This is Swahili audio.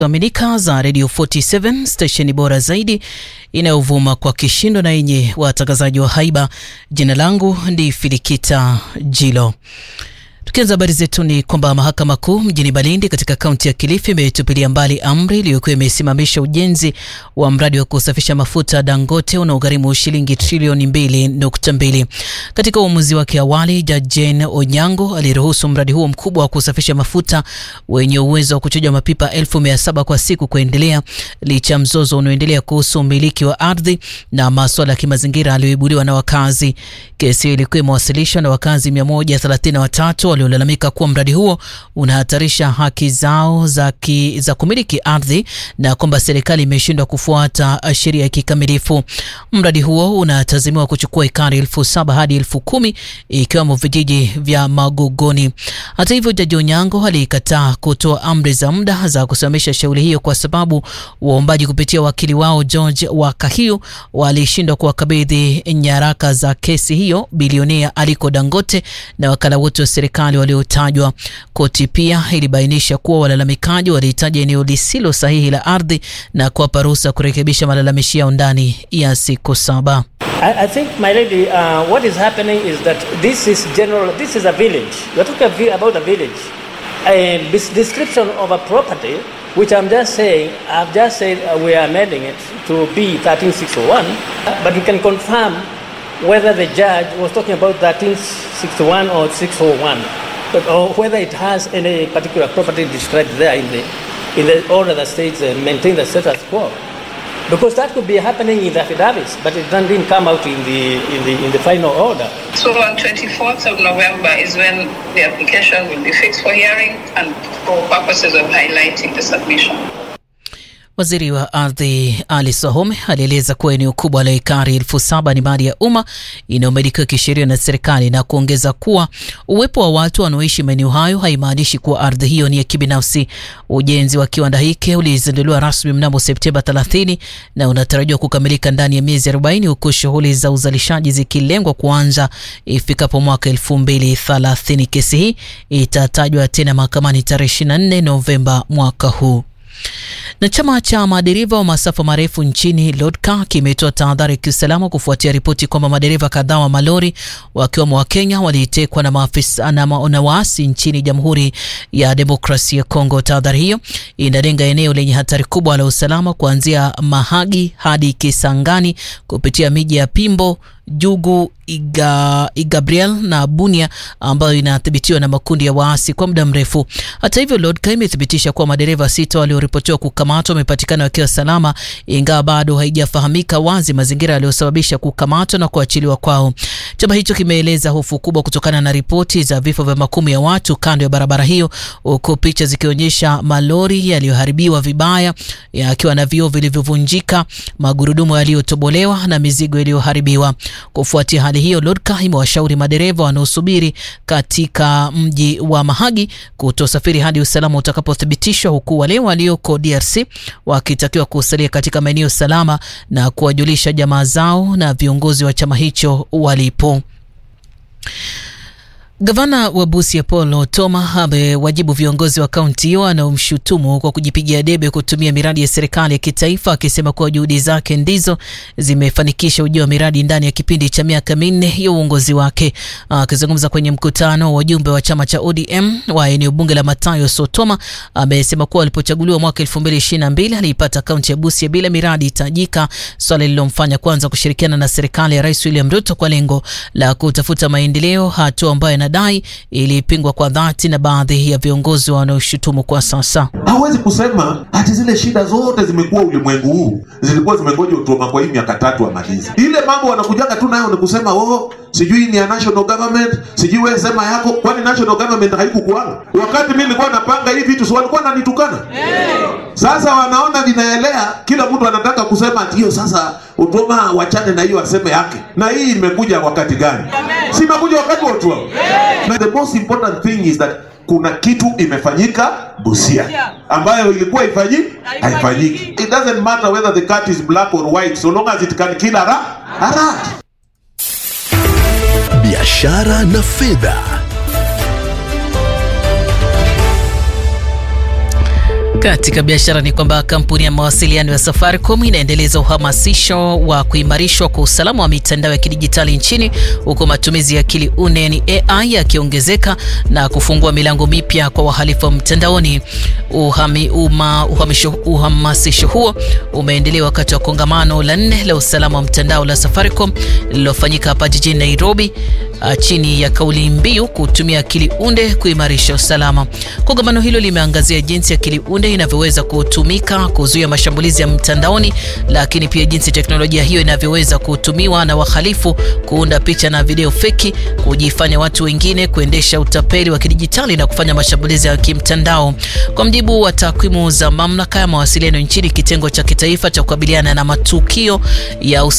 Aminika za Radio 47 stesheni bora zaidi inayovuma kwa kishindo na yenye watangazaji wa haiba. Jina langu ni Filikita Jilo. Tukianza habari zetu ni kwamba mahakama kuu mjini Malindi katika kaunti ya Kilifi imetupilia mbali amri iliyokuwa imesimamisha ujenzi wa mradi wa kusafisha mafuta Dangote unaogharimu shilingi trilioni mbili nukta mbili. Katika uamuzi wake awali, Jaji Jane Onyango aliruhusu mradi huo mkubwa wa kusafisha mafuta wenye uwezo wa kuchuja mapipa elfu mia saba kwa siku kuendelea licha ya mzozo unaoendelea kuhusu umiliki wa ardhi na maswala ya kimazingira aliyoibuliwa na wakazi. Kesi hiyo ilikuwa imewasilishwa na wakazi 133 waliolalamika kuwa mradi huo unahatarisha haki zao za, ki, za kumiliki ardhi na kwamba serikali imeshindwa kufuata sheria kikamilifu. Mradi huo unatazamiwa kuchukua ekari elfu saba hadi elfu kumi ikiwemo vijiji vya Magogoni. Hata hivyo, Jaji Onyango alikataa kutoa amri za muda za kusimamisha shughuli hiyo kwa sababu waombaji kupitia wakili wao George Wakahiu walishindwa kuwakabidhi nyaraka za kesi hiyo bilionea Aliko Dangote na wakala wote wa serikali waliotajwa. Koti pia ilibainisha kuwa walalamikaji walihitaji eneo lisilo sahihi la ardhi na kuwapa ruhusa kurekebisha malalamishi yao ndani ya siku saba. I, I think, my lady, uh, what is happening is that this is general, this is a village. You're talking about a village. A description of a property, which I'm just saying, I've just said uh, we are amending it to be 13601, but we can confirm whether the judge was talking about 1361 or 601, but, or whether it has any particular property described there in the, in the order that states uh, maintain the status quo. Because that could be happening in the affidavits, but it didn't come out in the, in the, in the final order. So on 24th of November is when the application will be fixed for hearing and for purposes of highlighting the submission. Waziri wa ardhi Ali Swahome alieleza kuwa eneo kubwa la ekari elfu saba ni mali ya umma inayomilikiwa kisheria na serikali na kuongeza kuwa uwepo wa watu wanaoishi maeneo hayo haimaanishi kuwa ardhi hiyo ni ya kibinafsi. Ujenzi wa kiwanda hiki ulizinduliwa rasmi mnamo Septemba 30 na unatarajiwa kukamilika ndani ya miezi 40 huku shughuli za uzalishaji zikilengwa kuanza ifikapo mwaka 2030. Kesi hii itatajwa tena mahakamani tarehe 24 Novemba mwaka huu na chama cha madereva wa masafa marefu nchini LODCA kimetoa tahadhari ya kiusalama kufuatia ripoti kwamba madereva kadhaa wa malori wakiwemo wa Kenya walitekwa na maafisa na waasi nchini Jamhuri ya Demokrasia ya Kongo. Tahadhari hiyo inalenga eneo lenye hatari kubwa la usalama kuanzia Mahagi hadi Kisangani kupitia miji ya Pimbo, Jugu, Iga, Igabriel na Bunia ambayo inathibitiwa na makundi ya waasi kwa muda mrefu. Hata hivyo, LODCA imethibitisha kuwa madereva sita walioripotiwa kukamatwa wamepatikana wakiwa salama, ingawa bado haijafahamika wazi mazingira yaliyosababisha kukamatwa na kuachiliwa kwao. Chama hicho kimeeleza hofu kubwa kutokana na ripoti za vifo vya makumi ya watu kando ya barabara hiyo, huku picha zikionyesha malori yaliyoharibiwa vibaya yakiwa na vioo vilivyovunjika, magurudumu yaliyotobolewa na mizigo iliyoharibiwa. Kufuatia hali hiyo, LODCA imewashauri madereva wanaosubiri katika mji wa Mahagi kutosafiri hadi usalama utakapothibitishwa, huku wale walioko DRC wakitakiwa kusalia katika maeneo salama na kuwajulisha jamaa zao na viongozi wa chama hicho walipo. Gavana wa Busia Paul Otoma amewajibu viongozi wa kaunti hiyo wanaomshutumu kwa kujipigia debe kutumia miradi ya serikali ya kitaifa, akisema kuwa juhudi zake ndizo zimefanikisha ujio wa miradi ndani ya kipindi cha miaka minne ya uongozi wake. Akizungumza kwenye mkutano wa wajumbe wa chama cha ODM wa eneo bunge la Matayo, Sotoma amesema kuwa alipochaguliwa mwaka 2022 aliipata kaunti ya Busia bila miradi tajika, swala lililomfanya kwanza kushirikiana na serikali ya Rais William Ruto kwa lengo la kutafuta maendeleo, hatua ambayo dai ilipingwa kwa dhati na baadhi ya viongozi wanaoshutumu kwa sasa. Hawezi kusema ati zile shida zote zimekuwa ulimwengu huu zilikuwa zimengoja Utoma kwa hii miaka tatu amalize. Ile mambo wanakujaga tu nayo ni kusema oh, sijui ni ya national government, sijui wewe sema yako. Kwani national government haikukuanga wakati mimi nilikuwa napanga hii vitu, si walikuwa wananitukana? Hey. Sasa wanaona vinaelea, kila mtu anataka kusema ati hiyo sasa Utoma wachane na hiyo aseme yake. Na hii imekuja wakati gani? Si imekuja wakati wa Utoma. Na the most important thing is that kuna kitu imefanyika Busia ambayo ilikuwa ifanyi haifanyiki. It doesn't matter whether the cat is black or white so long as it can kill a rat. A rat. Biashara na fedha. Katika biashara ni kwamba kampuni ya mawasiliano ya Safaricom inaendeleza uhamasisho wa kuimarishwa kwa usalama wa mitandao ya kidijitali nchini huku matumizi ya akili unde ni AI yakiongezeka na kufungua milango mipya kwa wahalifu wa mtandaoni. Uhami, uma, uhamisho, uhamasisho huo umeendelea wakati wa kongamano la nne la usalama wa mtandao la Safaricom lililofanyika hapa jijini Nairobi chini ya kauli mbiu kutumia akili unde kuimarisha usalama. Kongamano hilo limeangazia jinsi akili unde inavyoweza kutumika kuzuia mashambulizi ya mtandaoni, lakini pia jinsi teknolojia hiyo inavyoweza kutumiwa na wahalifu kuunda picha na video feki, kujifanya watu wengine, kuendesha utapeli wa kidijitali na kufanya mashambulizi ya kimtandao. Kwa mjibu wa takwimu za mamlaka ya mawasiliano nchini, kitengo cha kitaifa cha kukabiliana na matukio ya